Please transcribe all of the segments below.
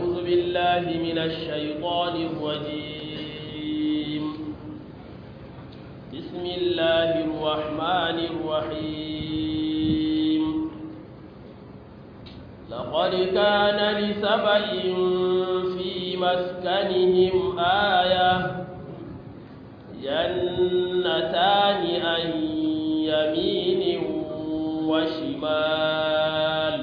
أعوذ بالله من الشيطان الرجيم بسم الله الرحمن الرحيم لقد كان لسبأ في مسكنهم آية جنتان عن يمين وشمال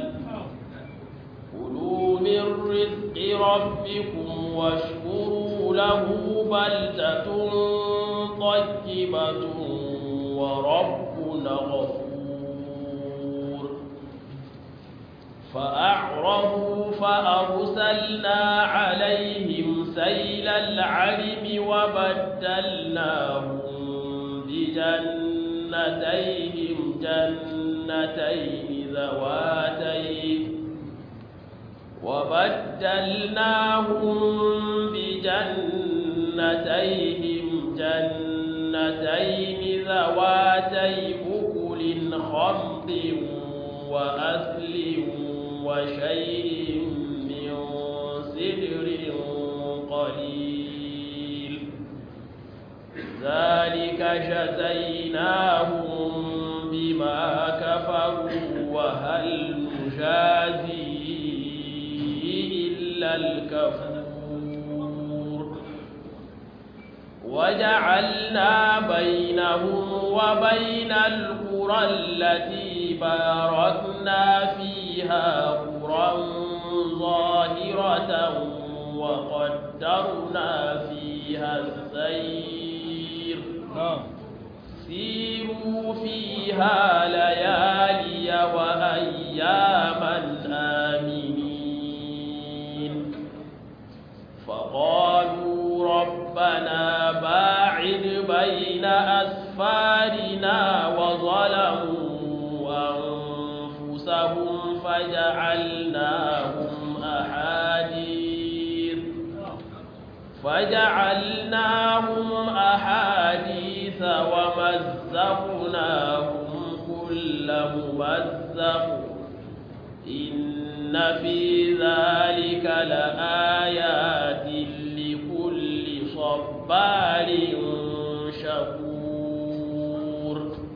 كلوا من رزق ربكم واشكروا له بلدة طيبة وربنا غفور فأعرضوا فأرسلنا عليهم سيل العرم وبدلناهم بجنتيهم جنتين ذواتين وبدلناهم بجنتيهم جنتين ذواتي أكل خمط وأثل وشيء من سدر قليل ذلك جزيناهم بما كفروا وهل نجازي إلا الكفور وجعلنا بينهم وبين القرى التي باركنا فيها قرى ظاهرة وقدرنا فيها السير سيروا فيها ليالي وأياما آمنين فقالوا ربنا باعد بين أسفارنا وظلموا أنفسهم فجعلناهم أحاديث فجعلناهم أحاديث ومزقناهم كل ممزق إن في ذلك لآيات لكل صبار شكور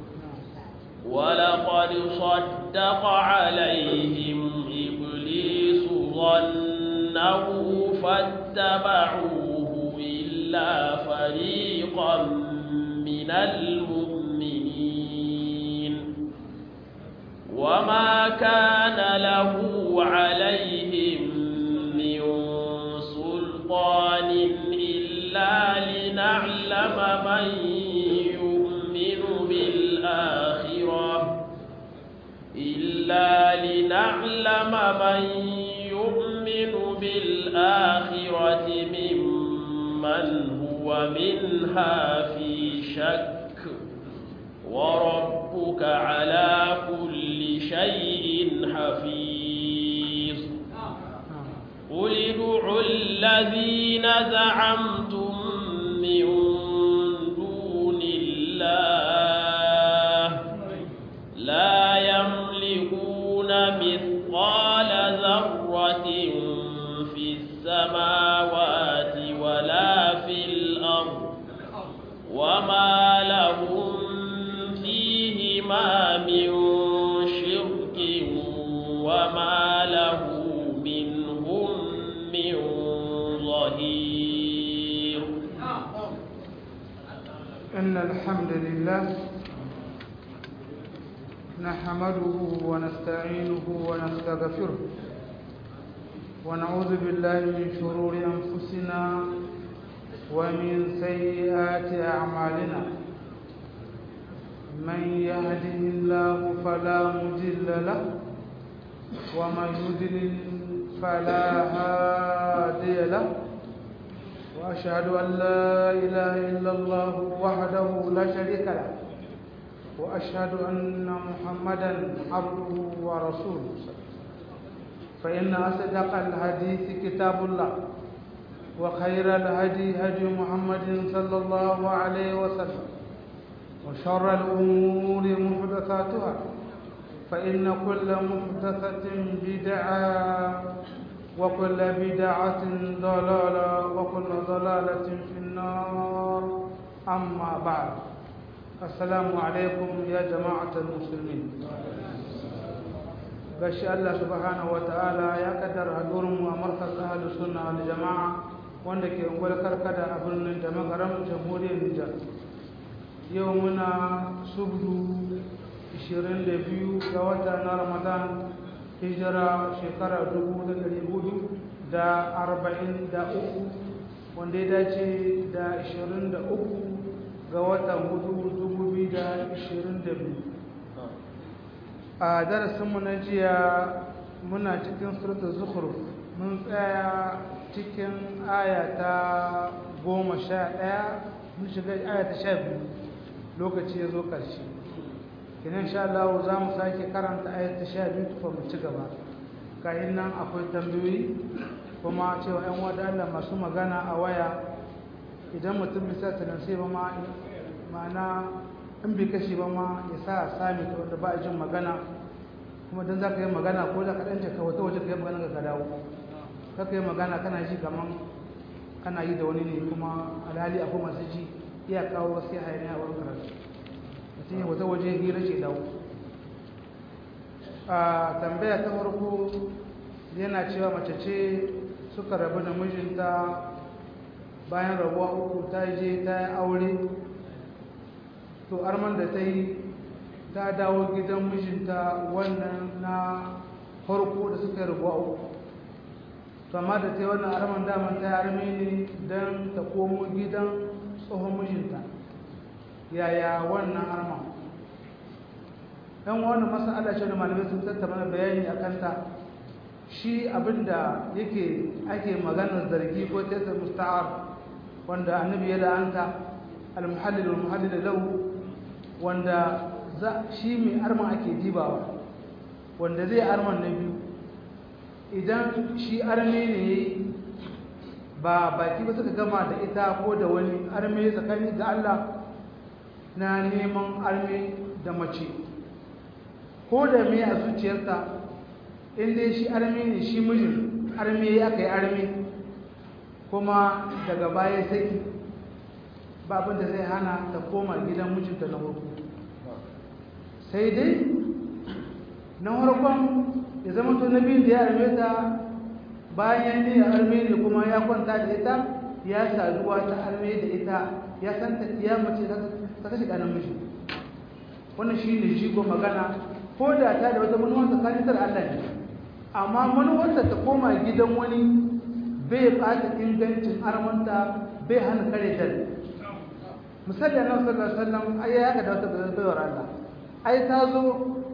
ولقد صدق عليهم إبليس ظنه فاتبعوه إلا فريقا من المؤمنين وما كان له عليهم من سلطان إلا لنعلم من يؤمن بالآخرة إلا لنعلم من يؤمن بالآخرة ممن هو منها في شك وربك على كل شيء حفيظ قل ادعوا الذين زعمتم من دون الله لا يملكون مثقال ذرة في السماوات ولا في الأرض وما لهم فيهما من شرك وما له منهم من ظهير إن الحمد لله نحمده ونستعينه ونستغفره ونعوذ بالله من شرور أنفسنا ومن سيئات أعمالنا من يهده الله فلا مضل له ومن يضلل فلا هادي له وأشهد أن لا إله إلا الله وحده لا شريك له وأشهد أن محمدا عبده ورسوله فإن أصدق الحديث كتاب الله وخير الهدي هدي محمد صلى الله عليه وسلم وشر الأمور محدثاتها فإن كل محدثة بدعة وكل بدعة ضلالة وكل ضلالة في النار أما بعد السلام عليكم يا جماعة المسلمين gashi Allah subhanahu wa ta'ala ya kaddara hadurinmu a markaz ahalus sunna wal jama'a wanda ke ungwar karkada a birnin da magaram jamhuriyar Nijar yau muna subdu 22 ga wata na Ramadan hijira shekara 1443 wanda ya dace da 23 ga watan 2022 a darasinmu na jiya muna cikin suratul zukhruf mun tsaya cikin aya ta goma sha ɗaya mun shiga aya ta sha biyu lokaci ya zo ƙarshe kinan sha Allah za mu sake karanta aya ta sha biyu tufa mu ci gaba kayan nan akwai tambayoyi kuma cewa ‘yan wadanda masu magana a waya idan mutum bisa sai ba ma ma'ana in bai kashe ba ma ya sa sami ta wanda ba a jin magana kuma don za ka yi magana ko da kaɗan jaka wata waje ka yi magana ka dawo ka yi magana kana ji kamar kana yi da wani ne kuma alhali akwai masu ji iya kawo wasu ya hayaniya a wurin karatu mutum ya wata waje hira ce dawo a tambaya ta farko yana cewa mace ce suka rabu da mijinta bayan rabuwa uku ta je ta yi aure to arman da ta yi ta dawo gidan mijinta wannan na farko da suka yi rabuwa uku to amma da ta yi wannan arman daman ta yi arme ne don ta komo gidan tsohon mijinta yaya wannan arman yan wannan masala ce da malamai sun tattauna bayani a kanta shi abinda yake ake maganar zargi ko tesa musta'ar wanda annabi ya la'anta al-muhallil wal muhallil lahu wanda shi mai arman ake dibawa wanda zai arman na biyu idan shi arme ne ba baki ba suka gama da ita ko da wani arme tsakani ga Allah na neman arme da mace ko da me a zuciyarsa inda shi arme ne shi mijin arme ya kai arme kuma daga baya saki babin da zai hana ta koma gidan mijinta na farko sai dai na farkon ya zama to na biyun da ya arme ta bayan ne ya arme ne kuma ya kwanta da ita ya saduwa ta arme da ita ya san ta iya mace ta kashe ɗanan miji wannan shi ne shigo magana ko da ta da wata manuwar tsakanin tar Allah ne amma manuwarsa ta koma gidan wani bai ɓata ingancin armanta bai hana kare dal misali annabi sallallahu alaihi wasallam ai ya haka da wata baiwar Allah ai ta zo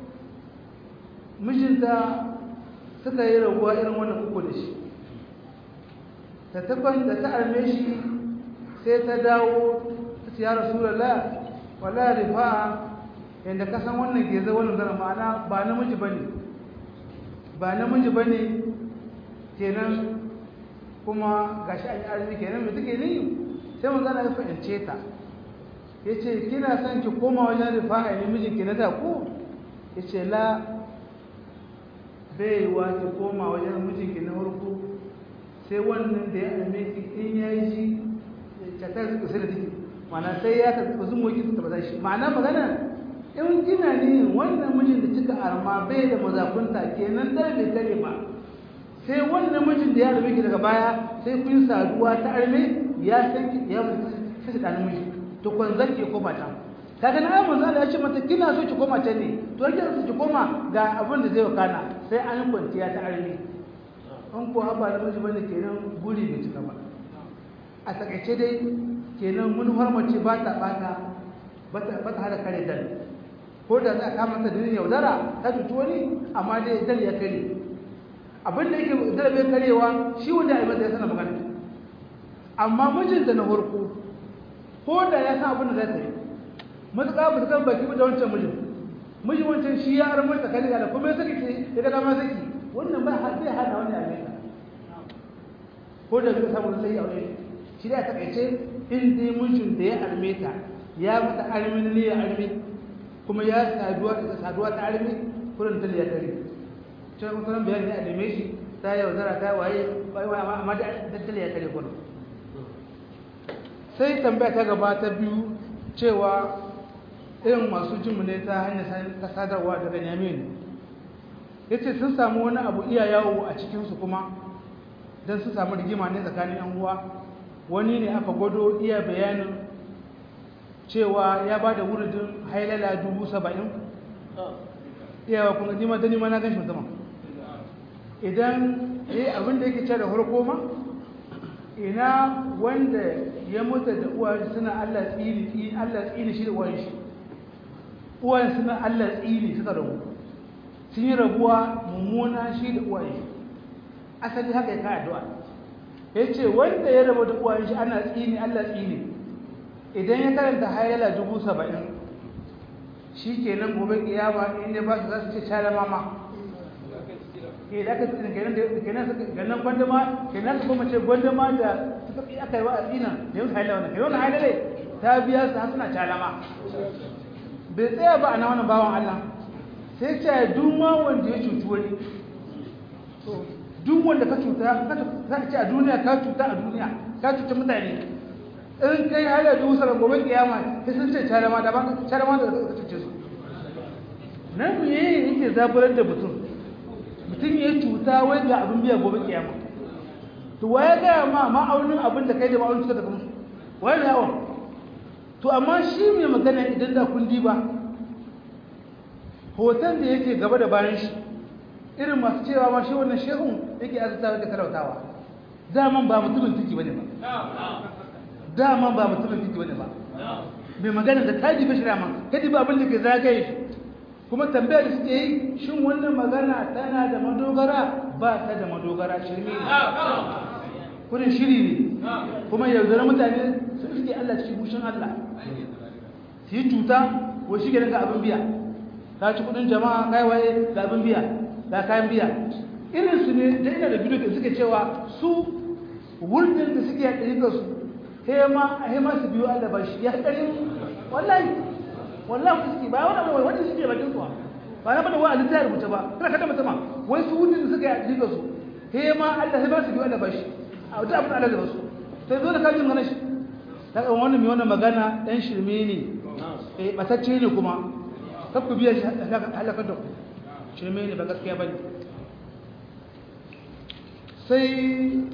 mijinta suka yi rabuwa irin wannan uku da shi ta tabban da ta arme shi sai ta dawo ta ce ya rasulullah wala rifa'a yanda ka san wannan ke zai wannan zara ma'ana ba namiji bane ba namiji bane kenan kuma gashi an yi arziki kenan mai take ni sai mun zana ya fahimce ta ya ce kina son ki koma wajen rifa'a ne mijinki na da ko ya ce la baiwa ki koma wajen mijinki na farko sai wannan da ya alme ki in ya yi shi catar su kusa da take mana sai ya ta kusa mu ki ta shi ma'ana magana in kina ne wannan mijin da kika arma bai da mazakunta kenan dare bai tare ba sai wannan mijin da ya alme ki daga baya sai kun saduwa ta arme ya san ki ya mutu sai da namiji to kun zarke ko mata kaga na ayyukan zalla ya ce mata kina so ki koma can ne to yake so ki koma ga abin da zai wakana sai an kwanciya ta arme an ko haba da miji bane kenan guri bai cika ba a takaice dai kenan mun harmace ba ta bata ba ta hada kare dal ko da za a kama ta da yaudara ta tutu wani amma dai dal ya kare abin da yake dal bai karewa shi wanda ai mata ya sana magana amma mijinta na farko ko da ya san abin da za ta yi matuƙa ba su kan baki da wancan mijin mijin wancan shi ya aramar tsakanin da kuma ya saki ce ya ga dama saki wannan ba zai hana wani a nesa ko da zai samu sai aure shi da ya takaice in dai mijin da ya arme ta ya mata armin ne ya arme kuma ya saduwa ta saduwa ta arme kurin ta ya dare sai kuma sanan bayani a neme shi ta yaudara ta waye amma da daddale ya kare kwano sai tambaya ta gaba ta biyu cewa irin masu jinmu ne ta hanyar ta sadarwa daga yamin ya ce sun samu wani abu iya yawo a cikinsu kuma don su samu rigima ne tsakanin yan uwa wani ne aka gwado iya bayanin cewa ya ba da wuridin hailala dubu saba'in iyawa kuma nima da nima na gan shi musamman idan ya yi abin da yake ce da harko ma ina wanda ya mutu da uwa suna allah tsini allah tsini shi da uwan shi uwan suna allah tsini suka rabu sun yi rabuwa mummuna shi da uwan shi asali haka ya ka addu'a ya ce wanda ya rabu da uwan shi ana tsini allah tsini idan ya karanta hayala dubu saba'in shi ke nan gobe kiyama in ya ba su za su ce share mama ke da aka tsini kenan ganin gwandama kenan su kuma ce gwandama da suka fi aka yi wa addina da yau hayala wannan kenan wannan hayala ta biya su har suna calama bai tsaya ba a na wani bawan Allah sai ce duk ma wanda ya cuci wani duk wanda ka cuta za ka ce a duniya ka cuta a duniya ka cuta mutane in kai hayar da wusarar gobe kiyama sai sun ce carama da baka carama da ka cuce su nan me yake zaburar da mutum mutum ya cuta wai ga abin biya gobe kiyama to waye ga ma ma'aunin abin da kai da ma'aunin suka da kuma waye ne yawon to amma shi mai magana idan da kun diba hoton da yake gaba da bayan shi irin masu cewa ma shi wannan shehun yake azurtawa da talautawa daman ba mutumin tuki bane ba daman ba mutumin tuki bane ba mai magana da kaji ba shirama kaji ba abin da ke zagaye shi kuma tambayar da suke yi shin wannan magana tana da madogara ba ta da madogara shirme ne kudin shiri ne kuma yaudara mutane su suke Allah cikin bushin Allah su yi cuta ko shi ga abin biya ka ci kudin jama'a kai waye ga abin biya ga kayan biya irin su ne da ina da bidiyo da suke cewa su wurin da suke yaɗa ga su hema hema su biyo Allah ba shi ya ƙarin wallahi wallahi ku suke ba wani abu wanda suke bakin su ba na bada wa alita ya rubuta ba kana kada mutama wai su wurin da suke yaɗa ga su hema Allah hema su biyo Allah ba shi a wata abin Allah da basu sai zo da kajin ganin shi ta kan wannan mai wannan magana dan shirme ne eh batacce ne kuma kar ku biya shi halakar da ku shirme ne ba gaskiya ba ne sai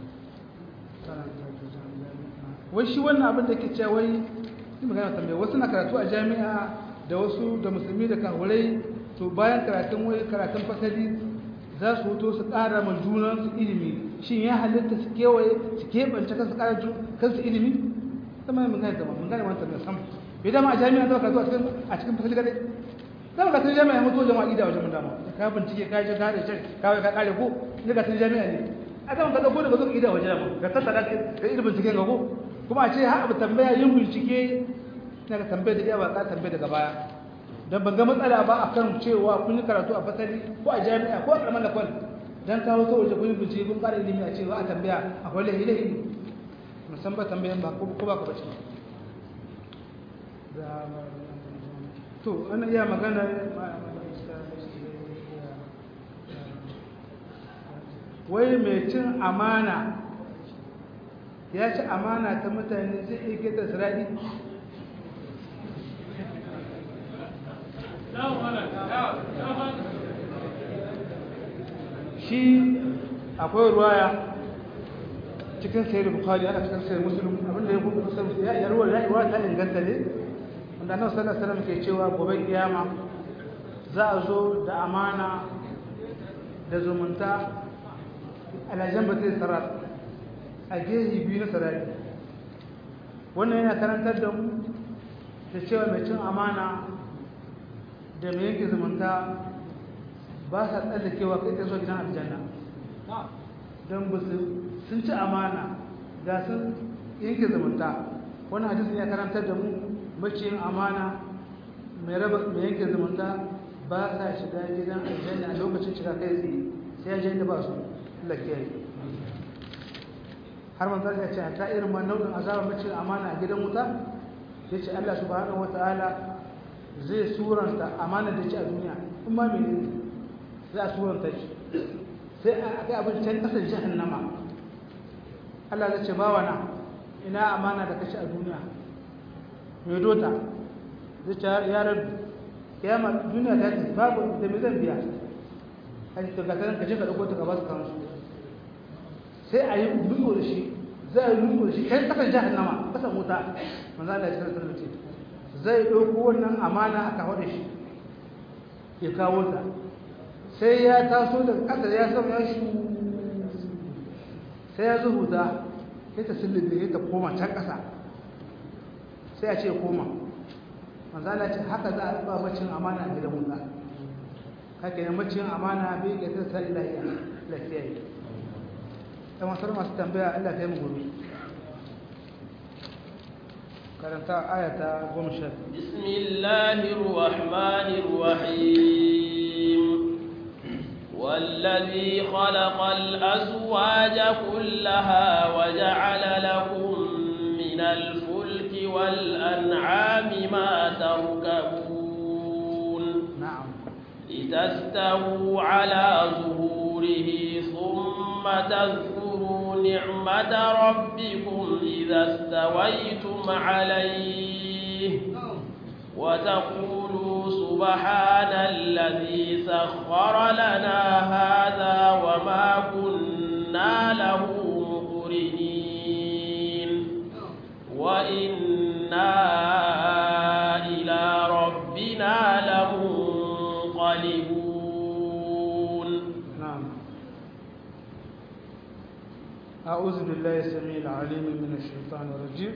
wai shi wannan abin da ke cewa wai yi magana tambaya wasu na karatu a jami'a da wasu da musulmi da kahurai to bayan karatun wai karatun fasali za su hoto su ƙara ma junansu ilimi shin ya halitta su kewaye su keɓance kansu ƙara kansu ilimi zama mun gane zama mun gane wani tambaya sam bai dama a jami'a zama karatu a cikin fasali kadai zama ka tun jami'a mutu jama'a ida wajen dama ka bincike ka je ka da shi kawai ka kare ko ne ka tun jami'a ne a zama ka dauko daga zuwa ida wajen dama ka tattara ka yi bincike ga ko kuma a ce ha abu tambaya yin bincike na ka tambaya da yawa ka tambaya daga baya dan ban ga matsala ba akan cewa kun yi karatu a fasali ko a jami'a ko a karamar da kwal dan kawo ta waje kun yi bincike kun kara ilimi a cewa a tambaya akwai lahi lahi musamman tambayan ba ko ba ka bace to ana iya magana wai mai cin amana ya ci amana ta mutane zai iya gida sirari shi akwai ruwaya cikin sayar bukari ana cikin sayar musulun abinda ya kuma kusa ya ruwa ya ruwa ta inganta ne wanda annabi sallallahu alaihi wasallam ke cewa gobe kiyama za a zo da amana da zumunta alajan batai sarat a gehi biyu na sarari wannan yana karantar da mu da cewa mai cin amana da mai yanke zumunta ba sa tsallakewa kai ta zo gidan aljanna don ba sun ci amana ga sun yanke zumunta wannan hadisin ya karantar da mu maciyin amana mai raba mai yanke zumunta ba sa shiga gidan aljanna a lokacin shiga kai tsaye sai ya janda ba su lakiyayi har manzar ya ce ta irin ma nau'in azabar maciyin amana a gidan wuta ya ce Allah subhanahu wata'ala zai suranta amana da ci a duniya in ma mene za a suranta shi sai a kai abin can kasar jahannama Allah zai ce bawa na ina amana da kashi a duniya mai dota zai ce ya rabu kiyama duniya ta ce babu da mai zan biya kaji to gasar ka je ka dauko ta ka ba su kansu sai a yi nutso da shi za a yi nutso da shi kan kasar jahannama kasar wuta manzo Allah ya sanar da ce zai dauko wannan amana a kawo da shi ya kawo ta sai ya taso daga kasar ya sama ya shi sai ya zuhuta sai ta sillibe ya ta koma can ƙasa sai a ce koma manzala ce haka za a riba macin amana a gidan wuta haka ne macin amana bai ga ta sa ilahiya lafiya yi ta masar masu tambaya allah ta yi gobe karanta ayata goma sha bismillahir rahmanir rahim والذي خلق الأزواج كلها وجعل لكم من الفلك والأنعام ما تركبون نعم لتستووا على ظهوره ثم تذكروا نعمة ربكم إذا استويتم عليه وتقولوا سبحان الذي سخر لنا هذا وما كنا له مقرنين وإنا إلى ربنا لمنقلبون نعم أعوذ بالله السميع العليم من الشيطان الرجيم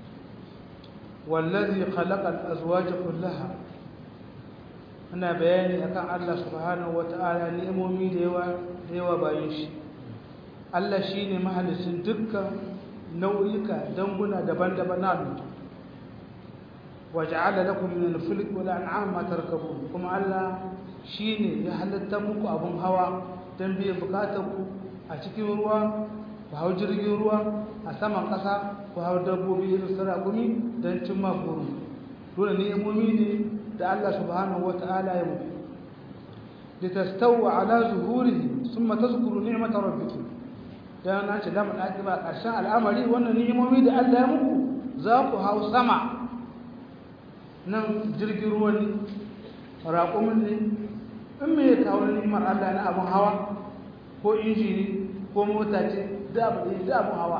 والذي خلق الأزواج كلها ana bayani akan Allah subhanahu wata'ala ni'imomi da yawa da yawa bayan shi Allah shine mahalicin dukkan nau'ika danguna daban-daban na halittu waja'ala lakum min al-fulk wal an'am ma tarkabun kuma Allah shine ya halatta muku abun hawa dan biyan bukatunku a cikin ruwa ku hau jirgin ruwa a saman ƙasa ku hau dabbobi irin sarakumi don cimma buru dole ni'imomi ne da Allah subhanahu wata'ala ya muku litastawu ala zuhurihi thumma tazkuru ni'mata rabbikum dan na ce da mun ba ƙarshen al'amari wannan ni'imomi da Allah ya muku za ku hau sama nan jirgin ruwa ne raƙumin ne in me ya kawo ni'imar Allah na abun hawa ko injini ko mota ce da abu da abun hawa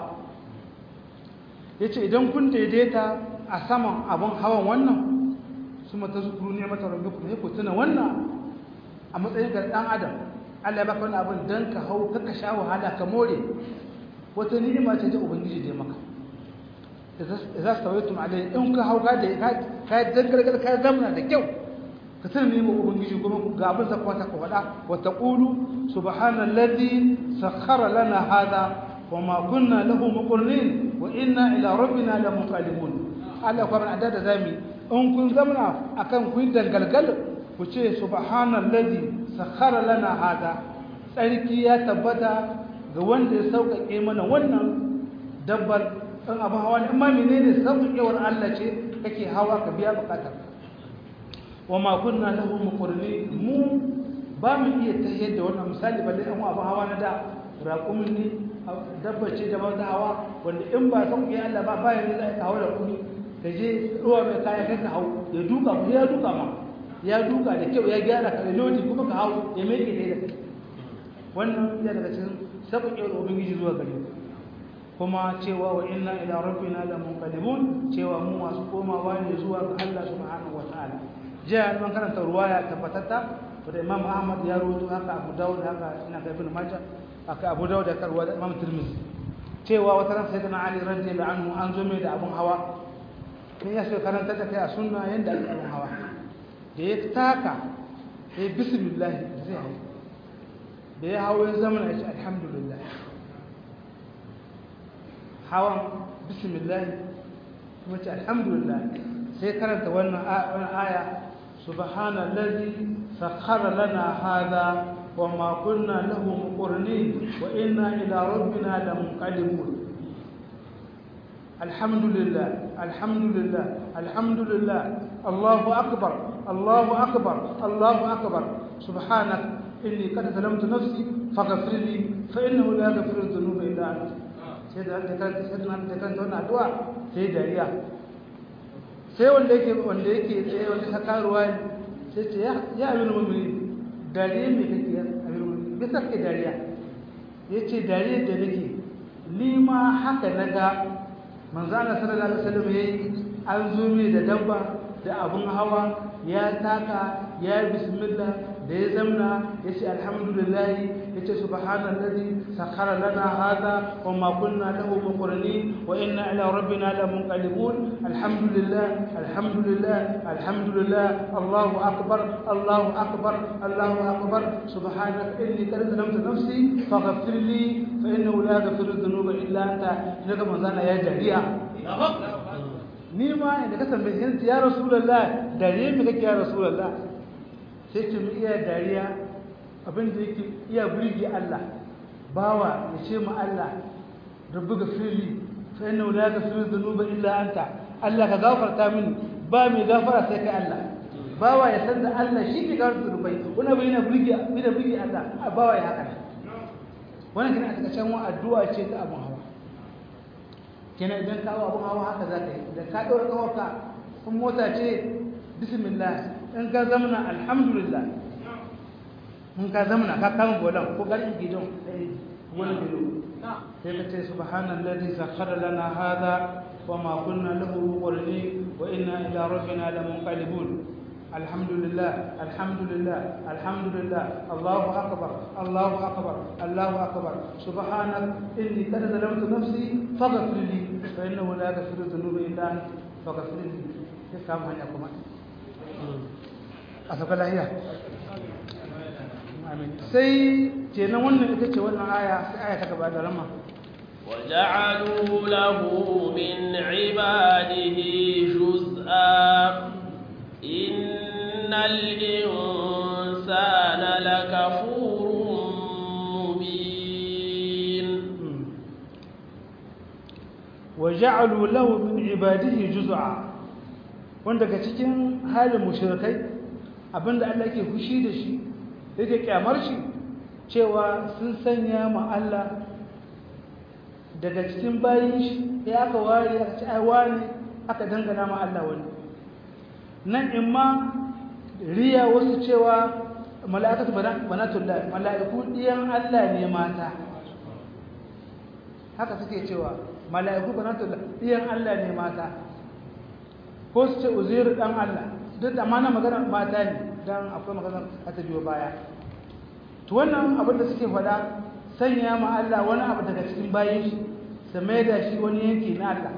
yace idan kun daidaita a saman abun hawan wannan su mata zukuru ne mata rabbikum ne ku tuna wannan a matsayin ga dan adam Allah ya baka wani abin dan ka hau ka ka sha wahala ka more wata ni'ima ce ta ubangiji da maka idza stawaytum alayhi in ka hau ka da ka dangargar ka zamna da kyau ka tuna ni'imar ubangiji kuma ga abin sa kwata ka faɗa wa taqulu subhanallazi sakhkhara lana hadha وما كنا له مقرنين وإنا إلى ربنا لمنقلبون Allah kuma da da zami in kun zamana akan kun dangalgal ku ce subhanallazi sakhara lana hada tsarki ya tabbata ga wanda ya sauƙaƙe mana wannan dabbar ɗan abin hawa ne amma menene sauƙaƙewar Allah ce kake hawa ka biya buƙatar wa ma kunna lahu muqrinin mu ba mu iya tahiyar da wannan misali balle an abin hawa na da raƙumin ne dabba ce da ta hawa wanda in ba sauƙi Allah ba bayan da za ka hawa da kuɗi ka je ruwa mai kaya kai ka hau ya duka ku ya duka ma ya duka da kyau ya gyara ka da lodi kuma ka hau ya mai ke da kai wannan ya daga cikin sauƙi da ubangiji zuwa gare kuma cewa wa inna ila rabbina la munqalibun cewa mu masu komawa ne zuwa ga Allah subhanahu wataala jiya mun karanta ruwaya tabbatatta da Imam Ahmad ya rawaito haka Abu Dawud haka ina ga Ibn Majah aka Abu Dawud da karwa da Imam Tirmidhi cewa wata ran sayyidina Ali radiyallahu anhu an zo mai da abun hawa in ya so karanta da kai a sunna yanda ake abun hawa da ya taka sai bismillah zai hau da ya hawo ya zama ya ce alhamdulillah hawan bismillah kuma ce alhamdulillah sai karanta wannan aya subhanallazi sakhkhara lana hadha وما كنا له مقرنين وإنا إلى ربنا لمنقلبون الحمد لله الحمد لله الحمد لله الله أكبر الله أكبر الله أكبر سبحانك inni qad zalamtu nafsi faghfir li fa innahu la yaghfiru dhunuba illa anta sai da ta karanta sai da ta karanta wannan addu'a sai dariya sai wanda yake wanda yake tsaye wanda ta karuwa sai ce ya ya amirul mu'minin dariya me kake ya amirul mu'minin bisa ke dariya yace dariya da nake ni ma haka naga manzo Allah sallallahu alaihi wasallam yayi an zo mai da dabba da abun hawa ya taka ya yi bismillah da ya zamna ya ce alhamdulillah ya ce subhanallazi sakhara lana hada wa ma kunna lahu muqrinin wa inna ila rabbina lamunqalibun alhamdulillah alhamdulillah alhamdulillah allahu akbar allahu akbar allahu akbar subhanaka inni qad zalamtu nafsi faghfir li fa innahu la yaghfiru dhunuba illa anta daga manzana ya jariya ni ma inda ka tambaye shi ya rasulullah dariya me kake ya rasulullah sai ce mu iya dariya abin da yake iya burge Allah bawa ya ce mu Allah rabbi gafirli fa inna la yaghfiru dhunuba illa anta Allah ka gafarta mini ba mai gafara sai kai Allah bawa ya san da Allah shi ke gafarta dhunubai wannan bai yana burge bai da burge Allah bawa ya haka wannan kina a takacin wa addu'a ce ta abun hawa kenan idan ka hawa abun hawa haka za ka yi da ka ɗaura ƙawarka in mota ce bismillah in ka zamana alhamdulillah in ka zamana ka kama bolan ko garin gidan wani gido sai ka ce subhanallazi sakhara lana hadha wa ma kunna lahu muqrinin wa inna ila rabbina lamunqalibun alhamdulillah alhamdulillah alhamdulillah allahu akbar allahu akbar allahu akbar subhanak inni qad zalamtu nafsi faghfir li fa innahu la yaghfiru dhunuba illa anta faghfir li sai kama hanya kuma a sauka lahiya sai kenan wannan ita ce wannan aya sai aya ta gaba da rama وجعلوا له من عباده جزءا إن الإنسان لكفور مبين وجعلوا له من عباده جزءا wanda daga cikin halin mushrikai abinda Allah yake fushi da shi yake kyamar shi cewa sun sanya ma Allah daga cikin bayin shi ya aka ware aka ci aiwa ne aka dangana ma Allah wani nan in ma riya wasu cewa mala'ikatu banatullah mala'iku diyan Allah ne mata haka suke cewa mala'iku banatullah diyan Allah ne mata ko su ce uzairu dan Allah duk da mana magana mata ne dan akwai magana a ta biyo baya to wannan abin da suke faɗa sanya ma Allah wani abu daga cikin bayin shi su mai da shi wani yanki na Allah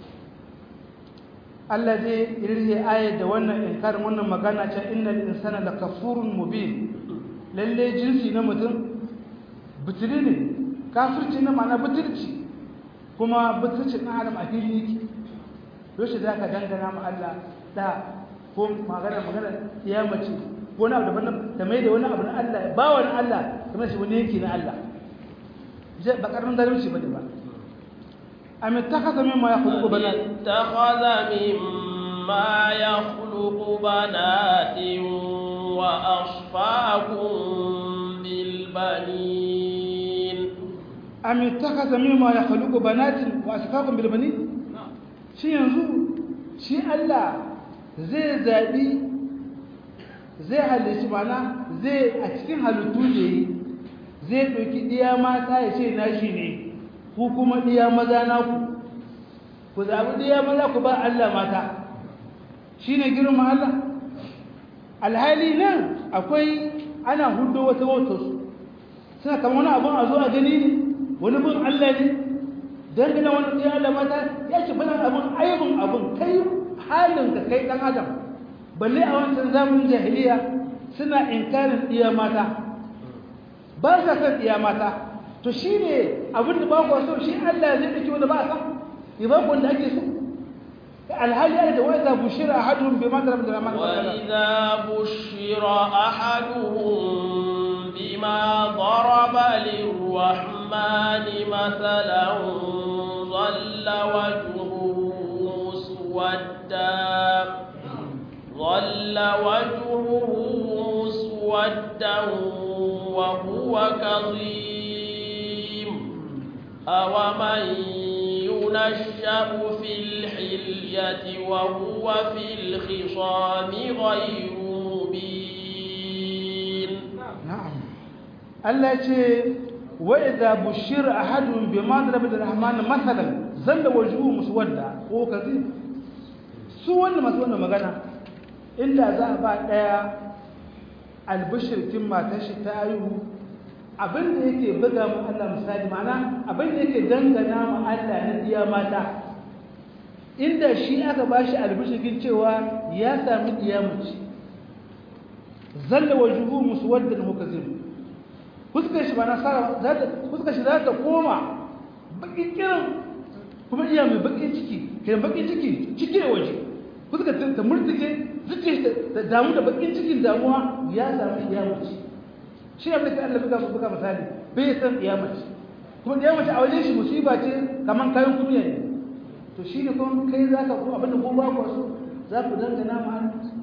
Allah zai irhe ayat da wannan inkarin wannan magana ta innal insana lakafurun mubin lalle jinsi na mutum butuli ne kafirci na ma'ana butulci kuma butulci na adam a fili yake yaushe za ka dangana ma Allah da ko magana magana ya mace ko na abu daban ta mai da wani abu na Allah ba wani Allah kamar shi wani yake na Allah ba karamin zalunci bane ba am ittakhadha mimma yakhluqu banat ittakhadha mimma yakhluqu banatin wa asfaakum bil banin am ittakhadha mimma yakhluqu banatin wa asfaakum bil banin shi yanzu shi Allah zai zaɓi zai halici mana zai a cikin halittu da yi zai ɗauki ɗiya mata ya ce nashi ne ku kuma ɗiya maza naku ku zaɓi ɗiya maza ku ba Allah mata shi ne girma Allah alhali nan akwai ana hudu wata wautarsu suna kama wani abin a zo a gani ne wani bin Allah ne dangane wani ɗaya Allah mata ya ce bana abin aibin abin kai halin ka kai ɗan adam balle a wancan zamanin jahiliya suna inkarin ɗiya mata ba sa san ɗiya mata to shi ne abin da ba ku so shi Allah zai ɗauki wanda ba a san ya ba ku wanda ake so alhali ya da wa'ida bushira ahaduhum bima daraba da rahman وإذا بشر أحدهم بما ضرب للرحمن مثلا ظل وجهه مسودا ظل وجهه مسودا وهو كظيم أومن ينشأ في الحلية وهو في الخصام غير مبين na'am Allah ce wa idza bushira ahadun bima daraba rahman masalan zalla wajhu muswadda ko kazi su wannan masu wannan magana inda za a ba daya albishir kin matar shi ta ayu abin da yake buga mu Allah misali ma'ana abin da yake dangana mu Allah na diya mata inda shi aka bashi albishir cewa ya sami diya mace zalla wajuhu muswaddan mukazim fuskar shi ba na sara za ta fuskar shi za ta koma bakin kiran kuma iya mai bakin ciki kai bakin ciki ciki da waje fuskar ta ta murtuke zuciya ta damu da bakin cikin damuwa ya samu iyamaci shi abin da Allah buga buga misali bai san iyamaci kuma iyamaci a wajen shi musiba ce kaman kayan kumiya ne to shi ne kuma kai zaka ko abin da ko ba ku so za ku dangana ma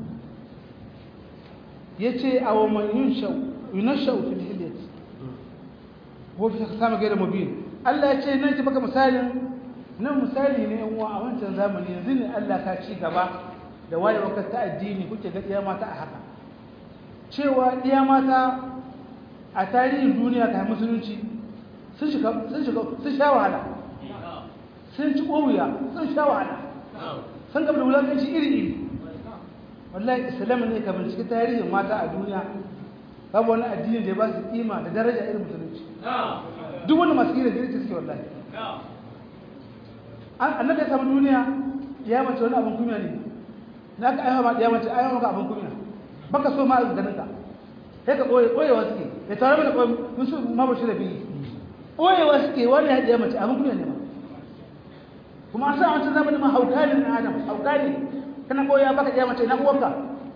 yace aw man yunshau yunshau fil hilyat ko fi sama gaira mubin Allah yace nan ki baka misalin nan misali ne yan uwa a wancan zamani yanzu ne Allah ka ci gaba da waye wakar ta addini kuke ga iya mata a haka cewa iya mata a tarihin duniya ta musulunci sun shiga sun shiga sun sha wahala sun ci ƙowiya sun sha wahala sun gaba da wulakanci iri iri wallahi islam ne ka binciki tarihin mata a duniya babu wani addini da ya ba su kima da daraja irin musulunci duk wani masu kira da suke wallahi annabi ya samu duniya ya mace wani abin kunya ne na ka aiwa ma ya mace aiwa maka abin kunya baka so ma a ganin ka sai ka koye koyewa suke ya tare mana koyi mun su ma ba shi da biyi koyewa suke wani ya mace abin kunya ne ma kuma an sa wancan zamanin ma hauka ne na adam hauka ne kana koya baka ya mace na uwanka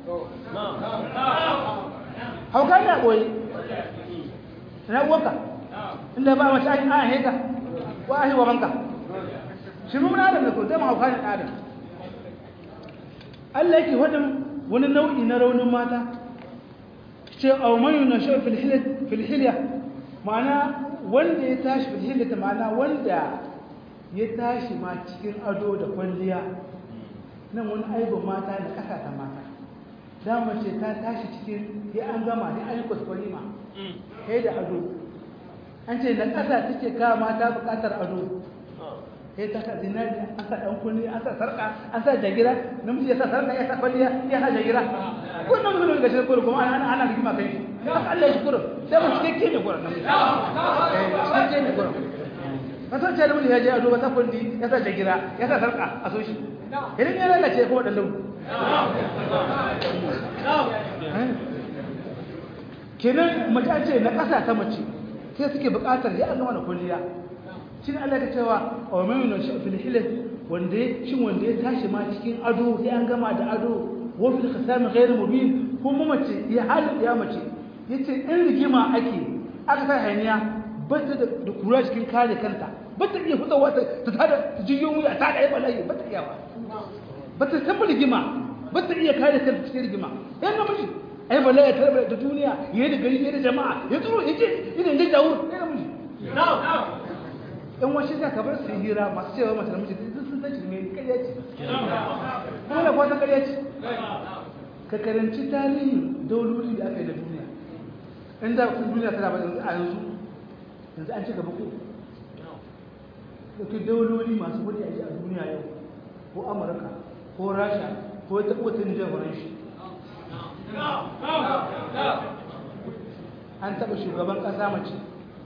hauka ne a koyi na uwanka inda ba mace an an heka wa ahi wa banka shi mun adam da ko zama hauka ne adam Allah yake wadin wani nau'i na raunin mata ce aw man yunashu fil hilyat fil hilya ma'ana wanda ya tashi fil hilyat ma'ana wanda ya tashi ma cikin ado da kwalliya nan wani aibin mata da kasa ta mata da mace ta tashi cikin ya an gama ne an yi kwaskwari ma kai da ado an ce na kasa take kawo mata bukatar ado sai ta sa zinari an sa dan kunni an sa sarka an sa jagira namiji ya sa sarka ya sa kwalliya ya sa jagira ko nan mun ga shi ko kuma ana ana rigima kai haka Allah ya shukuru sai mu cike ne gurin namiji eh cike ne gurin kasan ce namiji ya je ado ba sa kulli ya sa jagira ya sa sarka a so shi idan ya lalace ko dan launi kenan mace an ce na kasa ta mace sai suke buƙatar ya an gama da kulliya shin Allah ta cewa wa man yunashu fil hilat wanda shin wanda ya tashi ma cikin ado sai an gama da ado wa fil khisam ghayr mubin kuma mace ya halin ya mace yace in rigima ake aka sa hayaniya bata da kura cikin kare kanta bata iya fitowa ta ta tada ta jiyo mu ta da bala'i bata iya ba bata san rigima bata iya kare kanta cikin rigima yan namiji ai bala'i ta da duniya yayi da gari yayi da jama'a ya tsoro yace idan da dawo ai namiji na'am in washe za ka bar su hira masu cewa mace namiji duk sun san mai karya ce kuma da kwata karya ce ka karanci tarihin dauloli da aka yi na duniya in da kun duniya tana ba a yanzu yanzu an ci gaba ko ɗauki dauloli masu kudi a ji a duniya yau ko amurka ko rasha ko ta kotun jagoran shi an taɓa shugaban ƙasa mace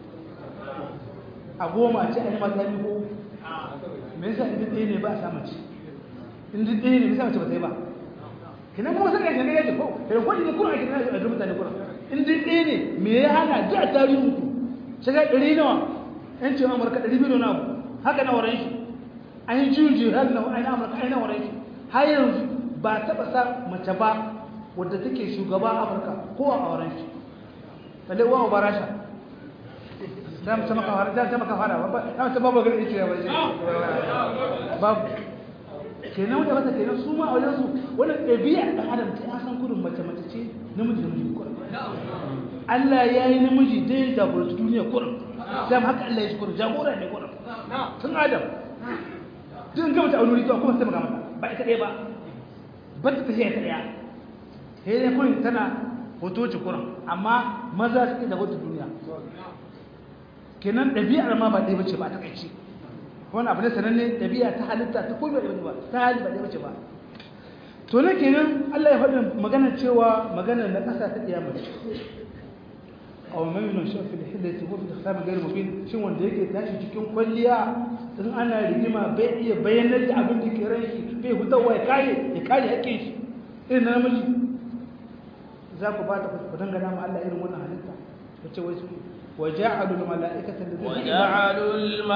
a goma ce a yi mata ko me yasa in ɗaya ne ba a samu ci in ɗaya ne bisa mace ba ta yi ba kina kuma saka shi ne ya ce ko da kwani ne kuma a kina a ga mutane kuma in ɗaya ne me ya hana duk a tarihin ku shiga ɗari nawa yan ce amurka ɗari biyu na abu haka na wurin shi an yi juyin juyin har na an amurka an na wurin shi har yanzu ba taɓa sa mace ba wadda take shugaba amurka ko a wurin shi balle uwa ba rasha za mu maka fara za mu maka fara ba za mu babu gari ce ba babu kenan wanda mata kenan su ma a wajen su wannan ɗabi'a ɗan adam ta an san kurin mace mace ce namiji namiji kurin Allah ya yi namiji dai jagoranci duniya kurin dam haka Allah ya shi kurin jagora ne kurin tun adam duk gama ta aure zuwa kuma sai magana ba ita ɗaya ba ba ta tafiya ta ɗaya sai dai kurin tana hotoci kurin amma maza suke da wata duniya kenan ɗabi'ar ma ba ɗaya bace ba ta kaici wani abu ne sananne ɗabi'a ta halitta ta kuma ɗaya ba ta hali ba ɗaya bace ba to ne kenan Allah ya faɗin magana cewa magana na ƙasa ta ƙiyama aw man yunashu fil hillati wa fil khitabi ghayr mubin shin wanda yake tashi cikin kwalliya in ana rigima bai iya bayanar da abin da ke ran shi bai hutawa ya kare ya kare hakkin shi irin na namiji za ku ba ta ku dangana ma Allah irin wannan halitta wace wai su وجعلوا الملائكة الذين وجعلوا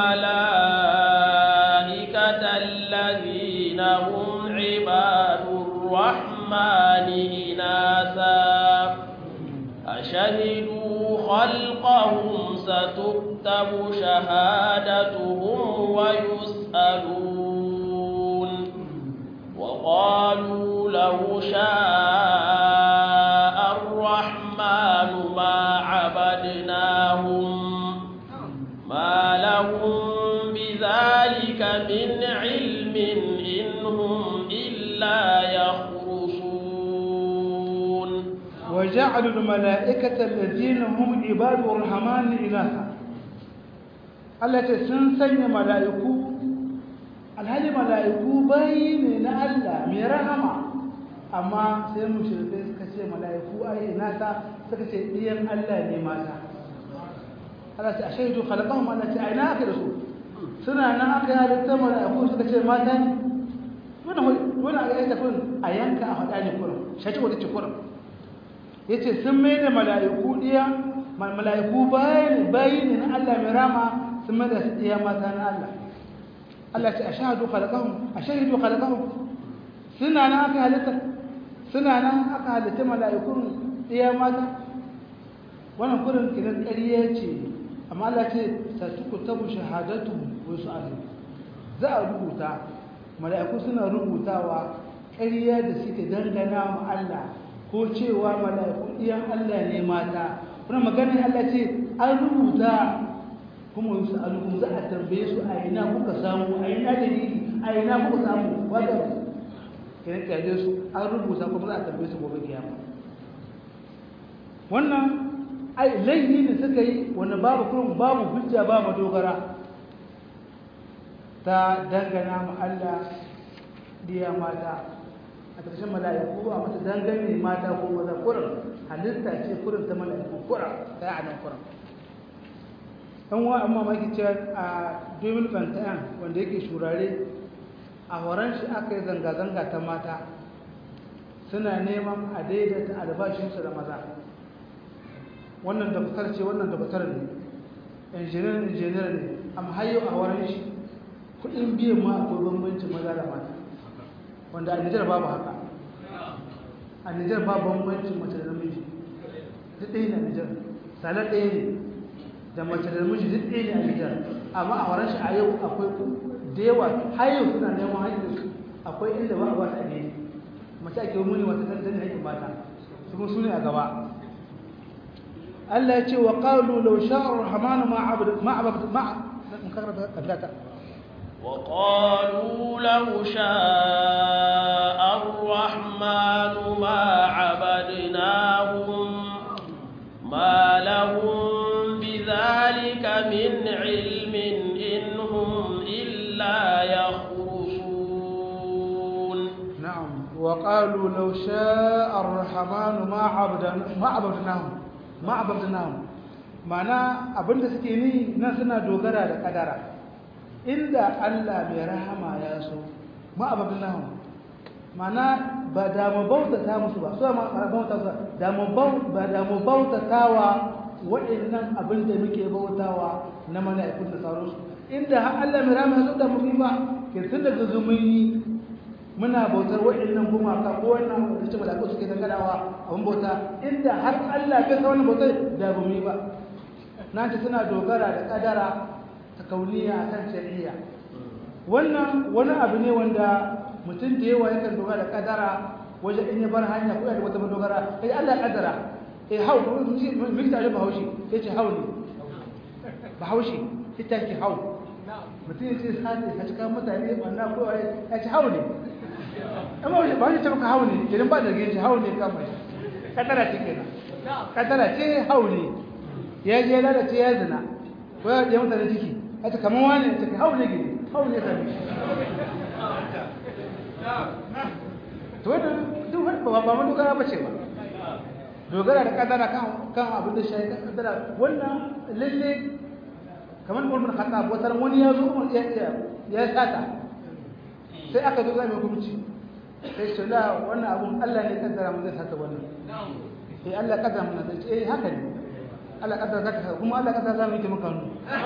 الملائكة الذين هم عباد الرحمن إناثا أشهدوا خلقهم ستكتب شهادتهم ويسألون وقالوا لو شاء الرحمن ما عبدناهم ما لهم بذلك من علم إن هم إلا يخرصون وجعلوا الملائكة الذين هم عباد الرحمن إناثا التي سنسن ملائكو alhali mala'iku bayi ne na Allah mai rahama amma sai mushrikai suka ce mala'iku ai nata suka ce ɗiyan Allah ne mata Allah ce a shaidu khalaqahum Allah ce ai na aka da su suna nan aka yi halitta mala'iku suka ce mata ne wannan wannan aka yi kun a yanka a faɗa ne kurum shaci wata ce kurum yace sun mai da mala'iku ɗiya mala'iku bayi ne bayi ne na Allah mai rama sun mai da su ɗiya mata na Allah Allah ce a shahadu khalaqahum a shahidu khalaqahum suna nan aka halitta suna nan aka halitta mala'ikun iya mata wannan kurin kiran ƙarya ce amma Allah ce satuku tabu shahadatu wa su'alu za a rubuta mala'iku suna rubutawa ƙarya da suke dangana ma Allah ko cewa mala'iku iyan Allah ne mata wannan maganar Allah ce an rubuta kuma yusu alukum za a tambaye su a ina kuka samu a ina dalili a ina kuka samu wadda kenan kaje su an rubuta kuma za a tambaye su gobe kiyama wannan ai laifi ne suka yi wanda babu kurum babu hujja ba dogara ta dangana ma Allah diya mata a ƙarshen mala'iku ba mata dangane mata ko maza kurum halitta ce kurum ta mala'iku kurum ta yi a nan kurum ɗan wa amma maki cewa a 2021 wanda yake shurare a horon shi aka yi zanga-zanga ta mata suna neman a daidaita albashinsu da maza wannan daftar ce wannan daftar ne injiniyar injiniyar ne amma hayo a horon shi kudin biyan ma akwai bambancin maza da mata wanda a nijar babu haka a nijar babu bambancin mace da namiji duk ɗaya na nijar salar ɗaya ne da mace da miji duk ɗaya ne a Nijar amma a wurin shi a yau akwai da yawa har yau suna neman haƙƙin akwai inda ba a ba su a ne mace ake muni wata kan tani haƙƙin mata su kuma su ne a gaba Allah ya ce wa qalu law sha'a ar-rahmanu ma abad ma abad ma mukarrata kablata وقالوا لو شاء الرحمن ما عبدناهم ما لهم بذلك من علم إن هم إلا يخرصون نعم وقالوا لو شاء الرحمن ما عبدنا ما عبدناهم ما عبدناهم ma'ana abinda suke ni nan suna dogara da kadara inda Allah mai rahama ya so ma abadnahu ma'ana ba da mu bautata musu ba so ma bauta su da mu ba da mu bautatawa waɗannan abin da muke bautawa na mala'ikun da sauransu inda har Allah mai rama ya da mu ba ke tun daga zumuni muna bautar waɗannan gumaka ko wannan da ce mala'iku suke danganawa abin bauta inda har Allah ya sa wannan bautar da ba mu yi ba na ce suna dogara da kadara ta kauniya kan shari'a wannan wani abu ne wanda mutum da yawa yakan dogara da kadara wajen in ya bar hanya ko da wata madogara sai Allah ya kaddara eh hau mun ta ba haushi yace hau ne ba haushi ita ke hau mutum ya ce sani a cikin mutane wannan ko ya ce hau ne amma ba shi ce maka hau ne idan ba da gaji hau ne kama shi kadara ce kenan kadara ce hau ne ya je lalace ya zina ko ya je mutane ciki a ce kamar wani ce hau ne gini hau ne sami to wadda duk ba ba mu dogara ba ce ba dogara da kadara kan kan abin da shi kadara wannan lalle kamar mulkin khattab wata wani ya zo ya ya sata sai aka zo zai hukunci sai ce la wannan abun Allah ne kaddara mun zai sata wannan sai Allah kaddara mun zai ce eh haka ne Allah kaddara zaka kuma Allah kaddara zamu yi maka nu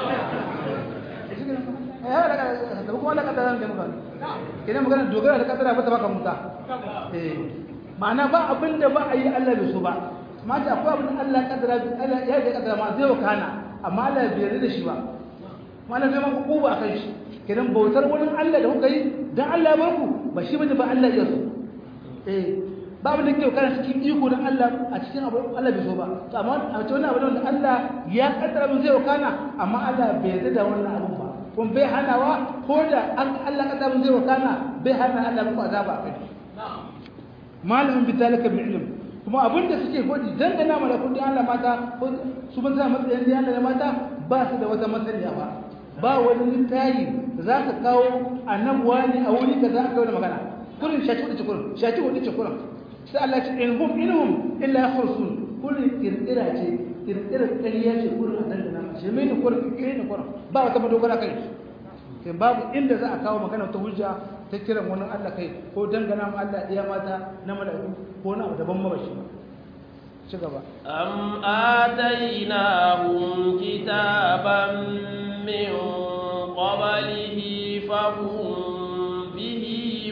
eh Allah kaddara kuma Allah kaddara zamu yi maka nu kidan magana dogara da kaddara ba ta baka muta eh ma'ana ba abinda ba a yi Allah bai so ba ma ta akwai abin Allah kaddara Allah ya ga kaddara ma zai wakana amma Allah bai yarda da shi ba mana zai maka kuba akan shi kidan bautar wani Allah da kuka yi dan Allah ya barku ba shi bane ba Allah ya so eh babu da ke kana cikin iko dan Allah a cikin abu Allah bai so ba to amma a cikin wannan abu da Allah ya kaddara mun zai wakana amma Allah bai yarda da wannan abu ba kun bai hanawa ko da Allah kaddara mun zai wakana bai hana Allah muku azaba a kai malamin bidalika bil ilm kuma abinda suke godi dangana malakun da Allah mata su ban sa matsayin da Allah mata ba su da wata masaniya ba ba wani littayi da za ka kawo annabuwa ne a wuri ka za ka kawo da magana kurin shaki wadda kurin shaki wadda ce kurin sai Allah ce in hum in hum illa yakhrusun kurin kirkira ce kirkira ƙarya ce kurin a dangana shi mai ne kurin kirkira ne kurin ba wata madogara kai sai babu inda za a kawo magana ta hujja ta kiran wani Allah kai ko dangana mu Allah iya mata na mala'iku ko na daban mabashi ba ci gaba am atainahum kitaban min qablihi fahum bihi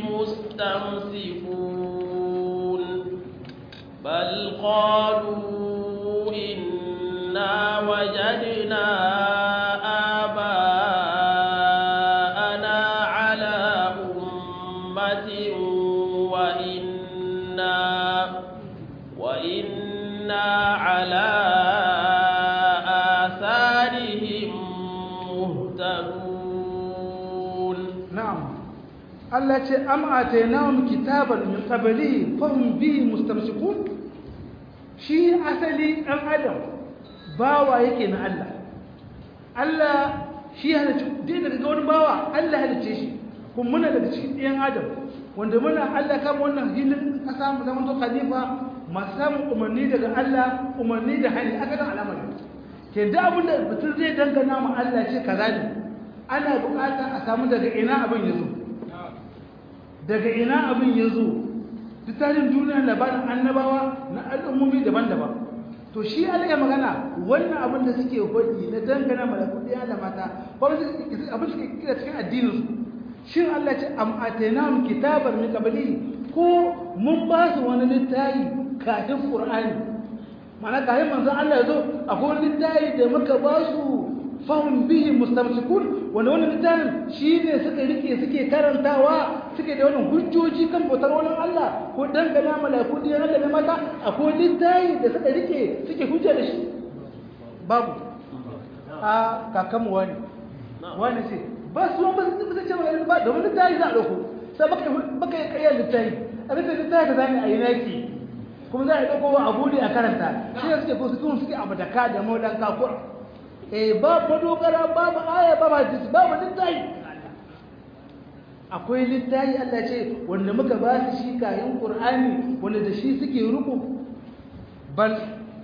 mustamsikun bal qalu inna wajadna Allah ce am atainahum kitaban min qablihi fahum bihi mustamsikun shi asali dan adam bawa yake na Allah Allah shi halicci dai daga ga wani bawa Allah halicce shi kuma muna daga cikin ɗayan adam wanda muna Allah kama wannan hilin kasa mu zama to khalifa masu samun umarni daga Allah umarni da hali aka dan al'amari ke da abin da mutum zai dangana ma Allah ce kaza ne ana bukata a samu daga ina abin ya zo daga ina abin ya zo duk tarihin duniya labarin annabawa na al'ummomi daban-daban to shi Allah ya magana wannan abin da suke hodi na dangana malakudi da mata ko abin suke kira cikin addinin su shin Allah ce am atainahum kitaban min qabli ko mun ba su wani littafi kafin qur'ani mana kafin manzon Allah ya zo akwai wani littafi da muka ba su fahim bihi mustamsikun wanda wannan littafin shi ne suka rike suke karantawa suke da wannan hujjoji kan bautar wani Allah ko dangana malaku din Allah da mata akwai littafi da suka rike suke hujja da shi babu a kakanmu wani wani ce ba su ba su ba ce ba domin littafi za a dauko sai baka baka yi kayyar littafi a bisa littafi da zani a yi naki kuma za a dauko a bude a karanta shi ne suke ko su suke abu da ka da maulan kakura eh babu dogara babu aya babu hadisi babu littafi akwai littafi Allah ce wanda muka ba su shi kayan Qur'ani wanda da shi suke ruku bal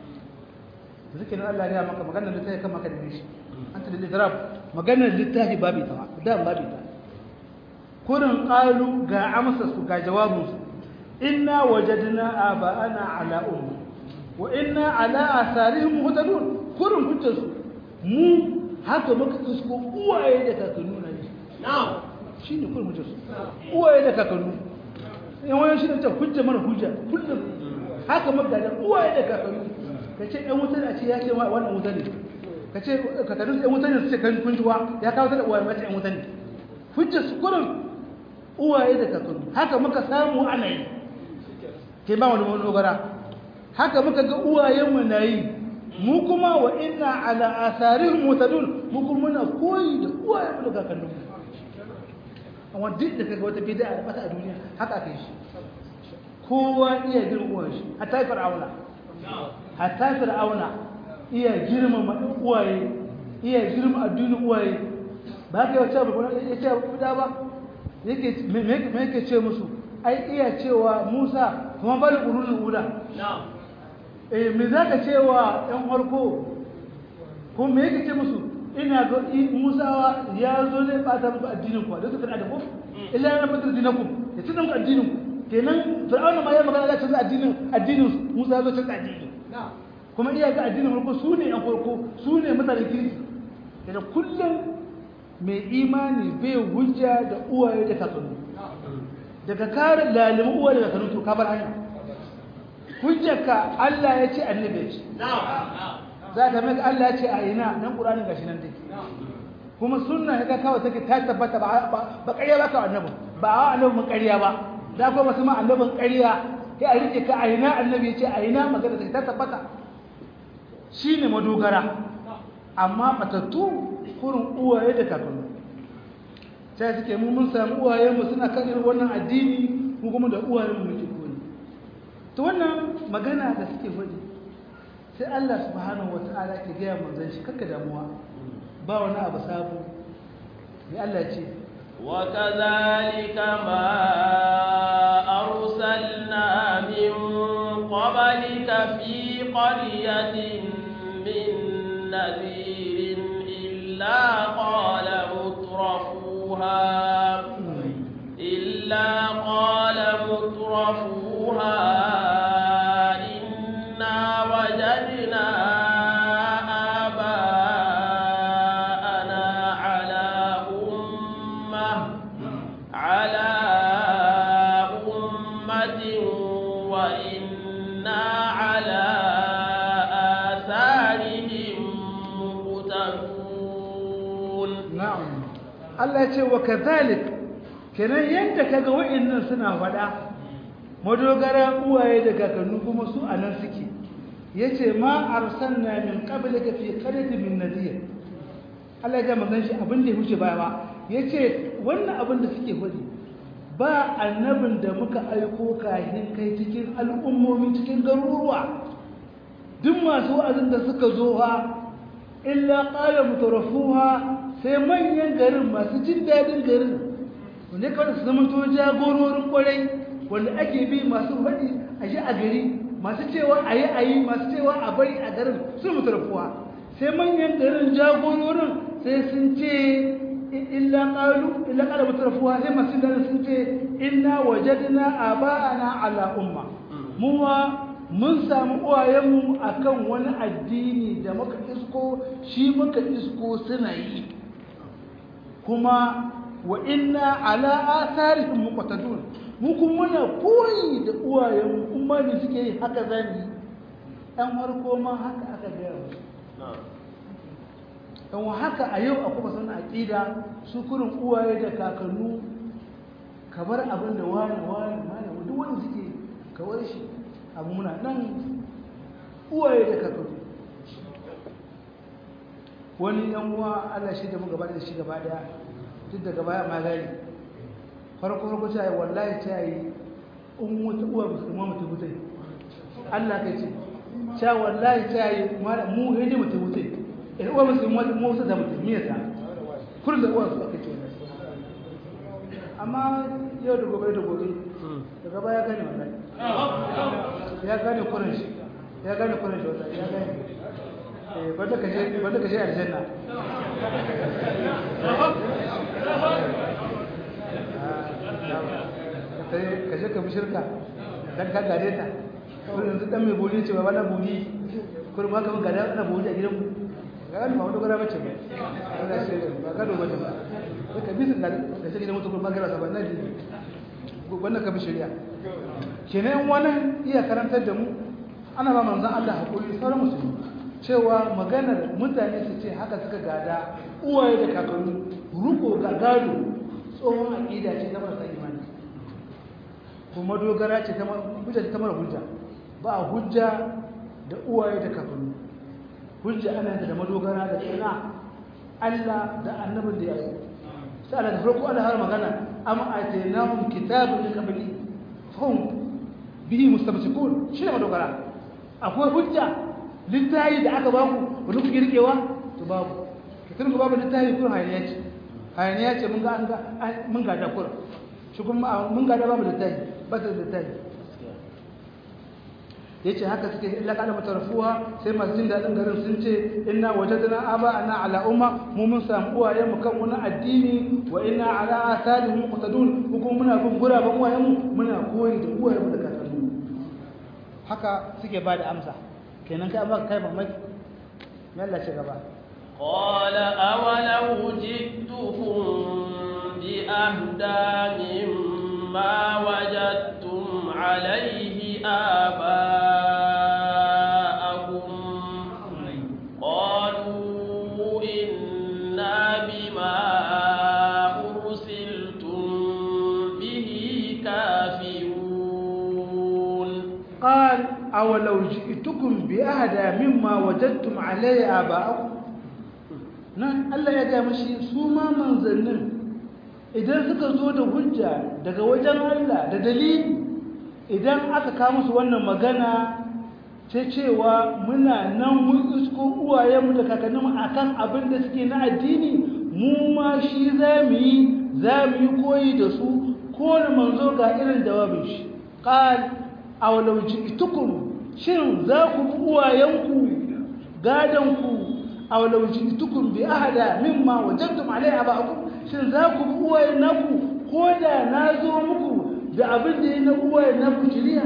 zikirin Allah ya maka maganar littafi kan maka da shi anta lil idrab maganar littafi babu ta da babu ta kurin qalu ga amsa su ga jawabin su inna wajadna aba'ana ala ummi wa inna ala asarihim muhtadun kurin hujjarsu mu haka muka tusko uwaye da kakannu na ne shi ne kuma hujjar uwaye da kakannu in wani shi ne ce hujja mana hujja kullum haka muka da uwaye da kakannu ka ce ɗan wuta a ce ya ce wannan wuta ne ka ce kakannu ɗan wuta ne su ce kan kunjuwa ya kawo ta da uwaye mace ɗan wuta ne hujjar su kurin uwaye da kakanni haka muka samu ana yi ke ba wani dogara haka muka ga uwayenmu na yi mu kuma wa inna ala asarihim mutadun mu kuma muna koyi da uwayenmu da kakanninmu amma duk da kaga wata bid'a da bata a duniya haka aka yi shi kowa iya girma shi hatta fir'auna hatta fir'auna iya girma uwaye iya girma addinin uwaye ba ka yawace ba ya ce ba ba yake me yake ce musu ai iya cewa Musa kuma bal qulul ula eh me zaka cewa ɗan farko ko me yake ce musu ina ga Musa ya zo ne fata muku addinin ku da su kana da ku illa na fatar dinakum ya tunan ku addinin ku kenan fir'auna ma ya magana da canza addinin addinin Musa ya zo canza addini kuma iya ga addinin farko su ne ɗan farko su ne mutanen kirki da kullum mai imani bai hujja da uwaye da kakanni daga kare lalimin uwaye da kakanni to ka bar hanya hujjarka Allah ya ce annabi ya ce za ka mai Allah ya ce a ina nan ƙuranin gashi nan take kuma sunna ya kawai take ta tabbata ba ba ƙarya ba ka annabi ba a annabi mun ƙarya ba da kuma masu ma annabin ƙarya ya a rike ka a ina annabi ya ce a ina magana take ta tabbata shine madogara amma matattu kurin uwaye da kakanni sai suke mu mun samu uwaye mu suna kan irin wannan addini mu kuma da uwaye mu muke koyi to wannan magana da suke faɗi sai Allah subhanahu wata'ala ke gaya manzon shi kakka damuwa ba wani abu sabo ne Allah ce وكذلك ما أرسلنا من قبلك في قرية من نذير إلا قال مترفوها إلا قال مترفوها إنا وجدنا آباءنا على أمة على أمة وإنا على آثارهم مقتدون na'am Allah ya ce wa kadhalik kenan yanda kaga wa'annan suna faɗa madogara uwaye da kakannu kuma su anan suke yace ma arsalna min qablika fi qaryatin min nadir Allah ya ga manzon shi abin da ya huce baya ba yace wannan abin da suke faɗi ba annabin da muka aiko kahin kai cikin al'ummomi cikin garuruwa duk masu wa'azin da suka zo ha illa qala mutarafuha sai manyan garin masu jin dadin garin wanda kawai su zama to jagororin kwarai wanda ake bi masu faɗi a shi a gari masu cewa a yi a yi masu cewa a bari a garin sun mutarafuwa sai manyan garin jagororin sai sun ce illa qalu illa qala mutarafuwa sai masu garin sun ce inna wajadna aba'ana ala umma muwa mun samu uwayenmu akan wani addini da muka isko shi muka isko suna yi kuma wa inna ala atharihim muqtadun mu kuma muna koyi da uwayenmu kuma ne suke yi haka zani dan farko ma haka aka gaya musu dan haka a yau akwai masan aqida su kurin uwaye da kakannu kamar abin da wani wani wani duk wanda suke kawar shi abu muna nan uwaye da kakaru wani yan uwa Allah shi da mu gaba da shi gaba daya duk da gaba ma gari farko farko ta yi wallahi ta yi in wata uwa musulma mutu mutai Allah kai ce ta wallahi ta yi mu hede mutu mutai in uwa musulma mu wasu da mutu me yasa kullum da uwa su aka ce amma yau da gobe da gobe daga baya gane wallahi ya gane kurin shi ya gane kurin shi wallahi ya gane eh banda ka je banda ka je aljanna ka je ka bi shirka dan ka gare ta kurin yanzu dan mai boli ce ba na boli kurin ma ka mun gada na boli a gidan mu ga ba wani gara bace ba Allah shi ba gado bace ba ka bi sun da ka gidan mutum ba gara saban nan wannan ka bi shari'a kenan wannan iya karantar da mu ana ba manzon Allah hakuri sauran musulmi cewa maganar mutane su ce haka suka gada uwaye da kakanni ruko ga gado tsohon aqida ce ta marasa imani kuma dogara ce ta hujja ta mara hujja ba hujja da uwaye da kafiru hujja ana da madogara da tsina Allah da annabin da ya yi sai Allah da farko Allah har magana am atainahum kitabun min qabli fahum bihi mustamsikun shi ne madogara akwai hujja littafi da aka baku wani kuke rikewa to babu kitabun babu littafi kun hayaniya ce hayaniya ce mun ga an ga mun ga da kur shi kuma mun ga da babu littafi ba da littafi yace haka suke illa kana matarfuha sai masu jin dadin garin sun ce inna wajadna aba ana ala umma mu mun samu uwaye mu kan wani addini wa inna ala athalihim muqtadun kuma muna bin guraben uwayen mu muna koyi da uwayen mu da kakanni haka suke bada amsa kenan kai ba kai mamaki me Allah ce gaba قال أولو جئتكم بأهدى مما وجدتم عليه آباءكم قالوا إنا بما أرسلتم به كافرون قال أولو جئتكم بأهدى مما وجدتم عليه آباءكم nan Allah ya gaya mashi su ma manzannin idan suka zo da hujja daga wajen Allah da dalili idan aka kawo musu wannan magana ta cewa muna nan mun isko uwayenmu da kakanninmu akan abin da suke na addini mu ma shi za mu yi za mu yi koyi da su kowane manzo ga irin jawabin shi qal aw law ji'tukum shin za ku bi uwayenku gadanku aw law ji'tukum bi ahada mimma wajadtum alayhi aba'akum shin za ku bi uwayen naku ko da na zo muku da abin da yi na uwayen naku shiriya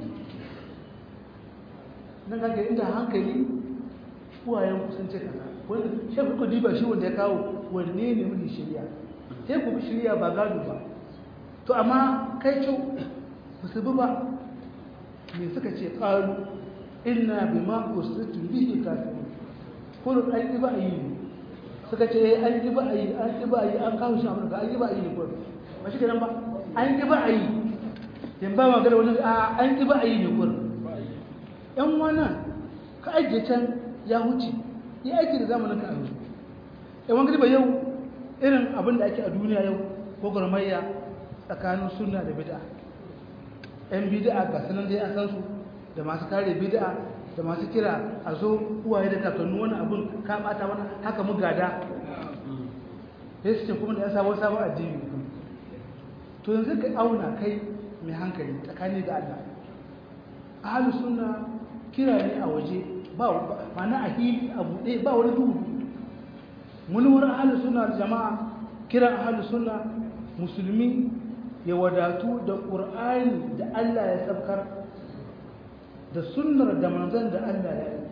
nan kaga inda hankali uwayen ku sun ce kaza wanda shi ku diba shi wanda ya kawo wanne ne mun shiriya sai ku bi shiriya ba gado ba to amma kai ce ba su bi ba me suka ce qalu inna bima usritu bihi kafirun kullu an yi ba yi suka ce an yi ba yi an yi ba yi an kawo shi amurka an yi ba yi ne kullu ba shi kenan ba an yi ba yi yan ba magana wani a an yi ba yi ne kullu yan wannan ka ajiye can ya huce ya aiki da zamanin ka yanzu yan wani ba yau irin abin da ake a duniya yau ko gwarmayya tsakanin sunna da bid'a yan bid'a ga sanan dai an san su da masu kare bid'a da masu kira a zo uwaye da kakannu wani abun ka bata wani haka mu gada sai su ce kuma da ya sabon sabon addini to yanzu ka auna kai mai hankali tsakani da Allah ahlus sunna kira ne a waje ba ma'ana a hili a buɗe ba wani duhu mun wurin ahlus sunna jama'a kiran ahlus sunna musulmi ya wadatu da qur'ani da Allah ya sabkar da sunnar da manzon da Allah ya yi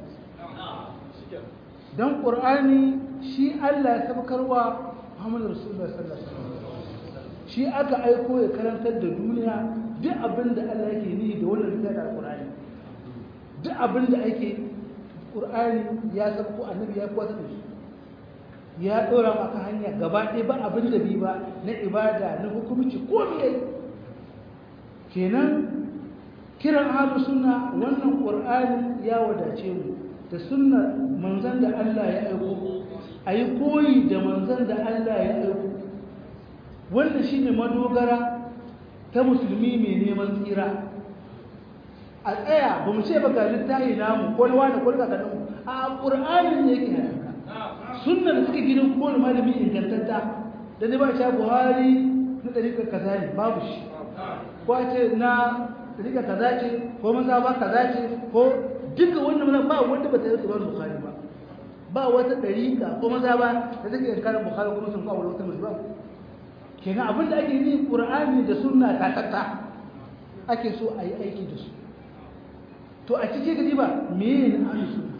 dan qur'ani shi Allah ya sabkarwa Muhammadu Rasulullah sallallahu alaihi wasallam shi aka aiko ya karantar da duniya duk abin da Allah yake ni da wannan littafin alqur'ani duk abin da ake qur'ani ya sabko annabi ya kwata da shi ya dora maka hanya gaba ɗaya ba abin da bi ba na ibada na hukumci ko me kenan kiran ahlus sunna wannan qur'ani ya wadace mu da sunnar manzon da Allah ya aiko ayi koyi da manzon da Allah ya aiko wannan shine madogara ta musulmi mai neman tsira a tsaya ba mu ce ba ga littafi namu ko na wani ko da kadan a qur'ani ne yake haka sunnar da suke gidan kowane malami ingantatta da ne ba ta buhari na dariƙar kaza ne babu shi ko ce na rika kaza ce ko maza ba kaza ce ko duka wannan mana ba wanda ba ta yi tsoron bukhari ba ba wata dariƙa ko maza ba da take yankarin bukhari kuma sun kawo wata musu ba kenan abin da ake yi qur'ani da sunna ta tatta ake so a yi aiki da su to a cikin gadi ba me ne ahli sunna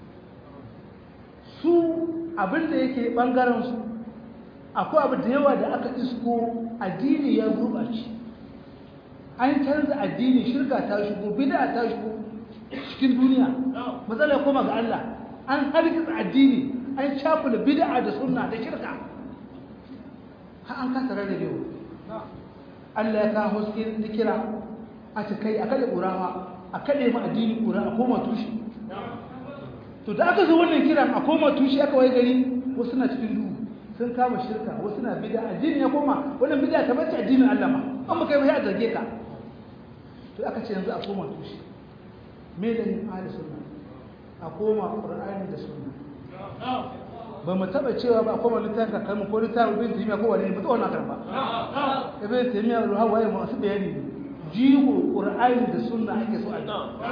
su abin da yake bangaren su akwai abu da yawa da aka isko addini ya gurɓace an canza addini shirka ta shigo bid'a ta shigo cikin duniya matsala koma ga Allah an harkisa addini an shafula bid'a da sunna da shirka har an kasa rarrabewa Allah ya kawo haske na kira a ta kai a kaɗe ƙurawa a kaɗe ma addini ƙura a koma tushe to da aka zo wannan kiran a koma tushe aka waye gari wasu na cikin duhu sun kama shirka wasu na bida addini ya koma wannan bida ta bace addinin Allah ma an baka yi ya zarge ka to aka ce yanzu a koma tushe me da yin ahli sunna a koma qur'ani da sunna ba mu taba cewa ba a koma littafin ka kalmu ko littafin ibn taymiya ko wani ba tsawon karba ibn taymiya ruha waye masu bayani jigo qur'ani da sunna ake so a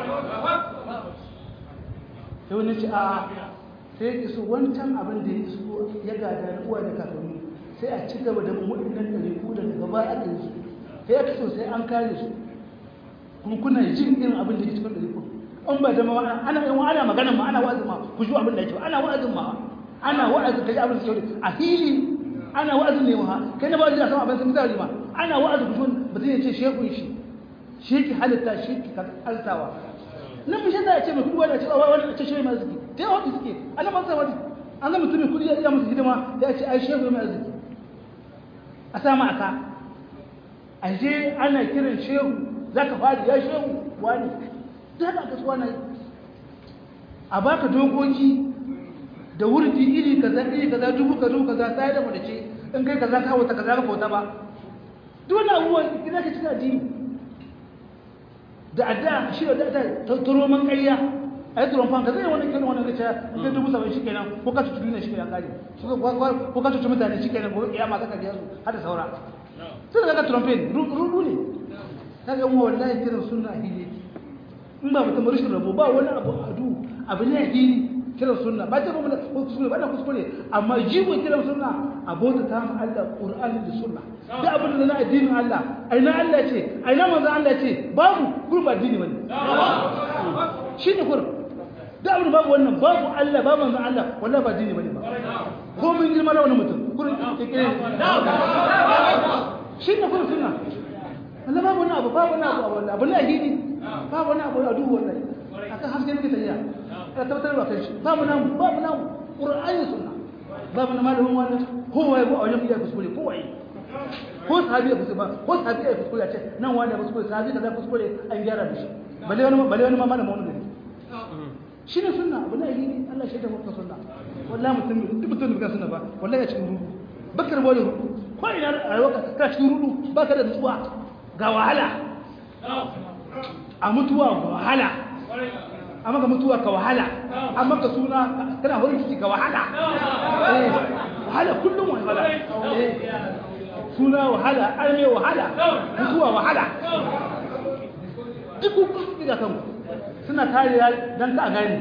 yi sai wani ce a sai ya so wancan abin da ya so ya gada na uwa da kakanni sai a ci gaba da waɗannan ɗariku da daga baya aka yi su sai ya so sai an kare su kuma kuna jin irin abin da ke cikin ɗariku an ba da ma ana yin ana magana ma ana wa'azin ma ku ji abin da yake ana wa'azin ma ana wa'azin ka ji abin da ke a hili ana wa'azin ne ma kai na ba da sama abin sun zari ma ana wa'azin ku ji ba zai ce shekun shi shi ki halitta shi ki altawa nan bishin da ya ce mai kudi wani ce wani ce shehu mai arziki ta yi wata suke ana masu wani an ga mutumin kudi ya iya musu hidima ya ce ai shehu mai arziki a sama aka a je ana kiran shehu za ka fadi ya shehu wani za ka kasuwa na yi a baka dokoki da wurdi iri kaza iri kaza dubu kaza kaza sai da mace in kai kaza ka wata kaza ka wata ba duk wani abubuwan ina ka cika addini da adda shi da ta turo man ƙarya a yi turon fanka zai wani kiran wani gaca in kai dubu saba'in shi kenan ko ka cutu duniya shi kenan kare ko ka cutu mutane shi kenan gobe kiyama zaka biya su har da saura sai da ka turon fen rudu ne ta ga mu wallahi kiran sunna hili in ba mutum rashin rabo ba wani abu adu abu ne hili kiran sunna ba ta ba kuskure ba da kuskure amma jigo kiran sunna abota ta mu Allah Qur'ani da sunna da abin da na addinin Allah aina Allah ce aina manzo Allah ce babu gurba addini bane shi ne kur da abin babu wannan babu Allah babu manzo Allah wallahi ba addini bane ba ko mun girma da wani mutum gurin kike shi ne kur sunna Allah babu wani abu babu wani abu wallahi abu ne addini babu wani abu a duhu wallahi akan haske ne tafiya ka tabbatar da kai babu nan babu nan qur'ani sunna babu na malamin wannan kowa ya go a wajen iya kuskure kowa yi ko sahabi ya kuskure ba ko sahabi ya kuskure ya ce nan wani ya kuskure sahabi kaza kuskure an gyara da shi balle wani balle wani ma malamin wani gari shi ne sunna abu ne yi Allah shi da mutum sunna wallahi mutum duk mutum da sunna ba wallahi ya cikin rudu bakar bole rudu ko ina rayuwa ka cikin rudu baka da nutsuwa ga wahala a mutuwa wahala amma ka mutuwa ka wahala amma ka suna kana horin ciki ka wahala wahala kullum wahala suna wahala arme wahala mutuwa wahala duk kun ga kanku suna kariya dan ka gane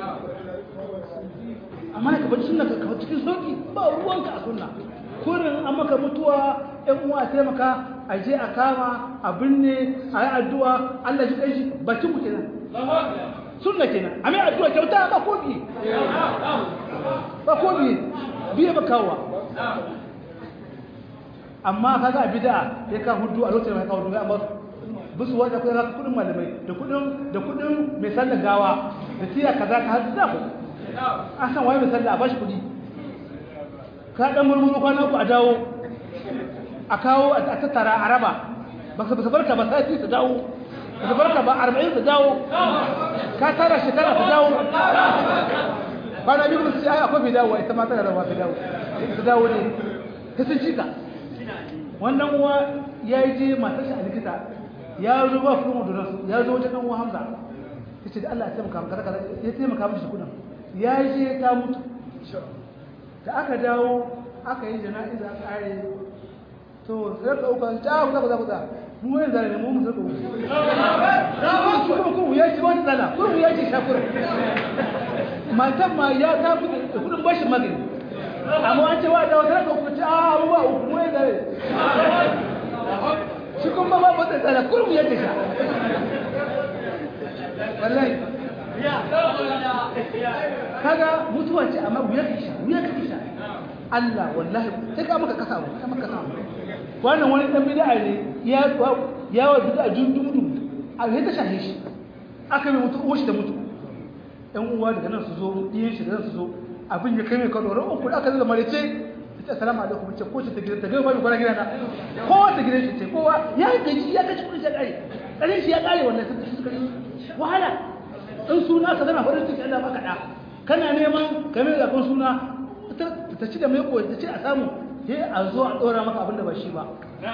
amma ka bar sunna ka cikin sauki ba ruwanka a sunna kurin an maka mutuwa ɗan uwa taimaka a je a kama a binne a yi addu'a Allah ji kai bakin mu kenan sunna kenan a mai addu'a kyauta ba ko biye ba ko biye biye ba kawowa amma kaga a bid'a ya ka hudu a lokacin mai kawo duga amma bisu wanda kuma ka kudin malamai da kudin da kudin mai sallar gawa da tiya kaza ka hadu da ku an san waye mai sallah a bashi kudi ka dan murmuru kwana ku a dawo a kawo a tattara a raba ba su barka ba sai su dawo ba su barka ba arba'in su dawo ka tara shekara su dawo kwana biyu su ce ai akwai dawo ita ma tana da wafi dawo su dawo ne ta sun cika wannan uwa ya yi je matar shi a likita ya zo ba kuma da nasu ya zo wajen ɗan uwa hamza ya ce da Allah ya taimaka maka kaza ya taimaka mishi kudin ya je ta mutu da aka dawo aka yi jana'iza aka kare to sai ka uka ta ku za ku za mu wani zare ne mu mu zaka ku kuma ku ya ci wani zala ku ya ci shakura matan ma ya ta fi kudin bashin magani amma an ce wa da wata ka ku ci a mu ba ku mu zare shi kuma ba ba da zala ku ya ci sha wallahi kaga mutuwa ce amma wuya ka sha wuya ka sha Allah wallahi sai ka maka kasa ka maka kasa wannan wani dan bid'a ne ya ya wa bid'a jundum a ne ta shahe shi aka mai mutu uwa shi da mutu ɗan uwa daga nan su zo ɗiyan shi da nan su zo abin ya kai mai kado ran uku aka zama marice ta assalamu alaikum ce ko ce ta gidan ta gaba ba kwana gidana ko ta gidan shi ce kowa ya gaji ya gaji kudin shi ya kare karin shi ya kare wannan sun suka yi wahala in suna ka zana farin ciki Allah baka da kana neman ka mai zakon suna ta ci da mai koyi ta ce a samu sai a zo a dora maka abin da ba shi ba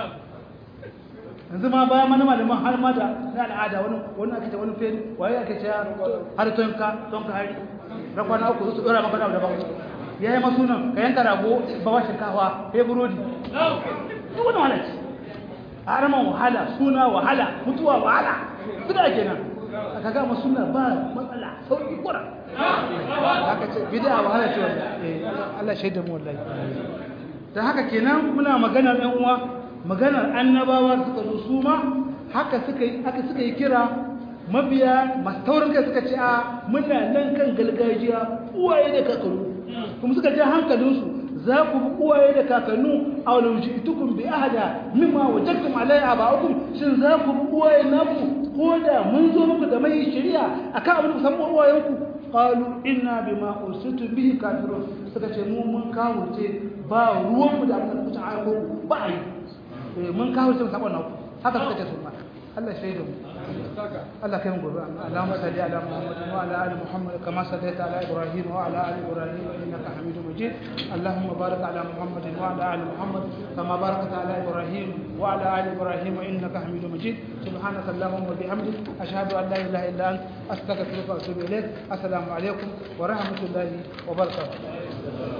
yanzu ma bayan mana malaman har ma da na al'ada wani wani ake ce wani fe waye ake ce har tonka tonka hari rakwana uku su dora maka da daban ya yi masu nan ka yanka rago ba wa shinkafa ya burodi duk wani wahala ce a araman wahala suna wahala mutuwa wahala su da ake nan aka ga masu suna ba matsala sauƙi kura haka ce bida wahala ce wanda Allah shaida mu wallahi dan haka kenan muna maganar ɗan uwa maganar annabawa suka zo su ma haka suka yi haka suka yi kira mabiya masu taurin kai suka ce a muna nan kan gargajiya uwaye da kakannu kuma suka ja hankalinsu za ku bi uwaye da kakannu a wani jitukun bi ahada mimma wajadtum alai aba'ukum shin za ku bi uwaye naku ko da mun zo muku da mai shari'a akan abin da san uwayenku qalu inna bima ursitu bihi kafirun suka ce mu mun kawurce ba ruwan mu da abin da kuka aiko ba ai mun kawurce sabon naku haka suka ce su ma Allah shaidu mu الله كم قرآن اللهم صل على محمد وعلى ال محمد كما صليت على ابراهيم وعلى ال ابراهيم انك حميد مجيد اللهم بارك على محمد وعلى ال محمد كما باركت على ابراهيم وعلى ال ابراهيم انك حميد مجيد سبحانك اللهم وبحمدك اشهد ان لا اله الا انت استغفرك واتوب اليك السلام عليكم ورحمه الله وبركاته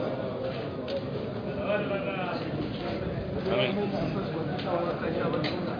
Amin.